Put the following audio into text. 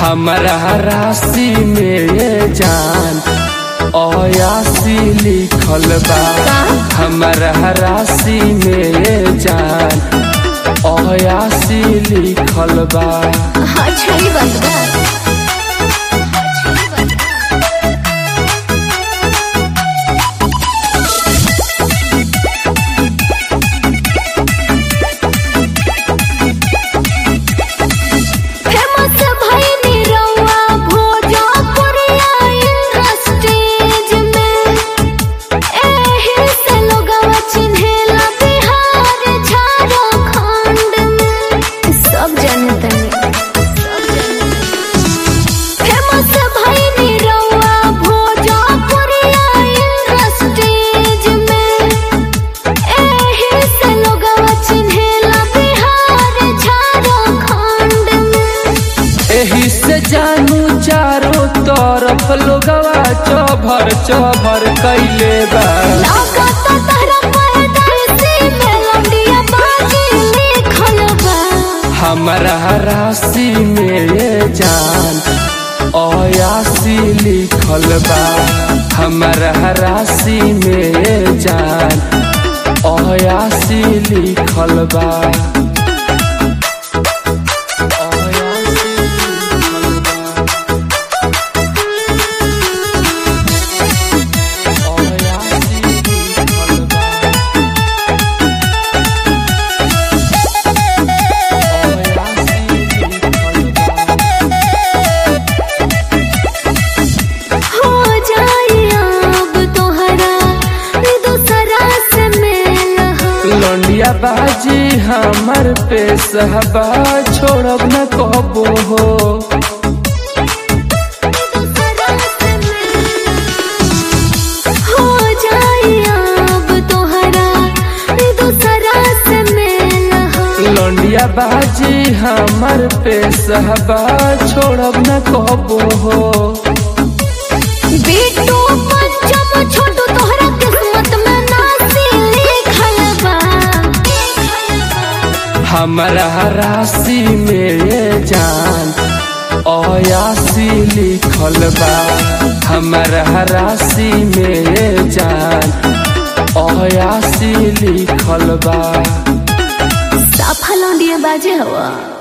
हमरा राशि में ये जान अयासी लिखल बा हमरा राशि में ये जान अयासी लिखल बा अच्छा ही बात बा फेमस भइनी रउआ भोजपुरिया इंडस्ट्रीज में एही से लोगवा चिन्हेला बिहार झारखंड में सब जानतनी फेमस भइनी रउआ भोजपुरिया इंडस्ट्रीज में एही से लोगवा चिन्हेला बिहार झारखंड में एही से जानू चारों तरफ लोगवा चौभर चौभर कैले बा लागत तहरा पैदाइशी मेलोडिया बाजी लिखल बा हमरा राशि में ये जान अयासी लिखल बा हमरा राशि में ये जान अयासी लिखल बा अयासी लिखल बा। अयासी लिखल बा। हो जाई अब तोहरा दूसरा से मेल हो लौंडिया बाजी हमर पे सहबा छोड़ब न कहबो हो दूसरा से मेल हो जाई अब तोहरा दूसरा से मेल हो लौंडिया बाजी हमर पे सहबा छोड़ब न कहबो हो बेटू पंचम छोटू तोहरा किस्मत में नासी लिखल बा हमरा राशि में ये जान अयासी लिखल बा हमरा राशि में ये जान अयासी लिखल बा साफा लौंडिया बाजे हवा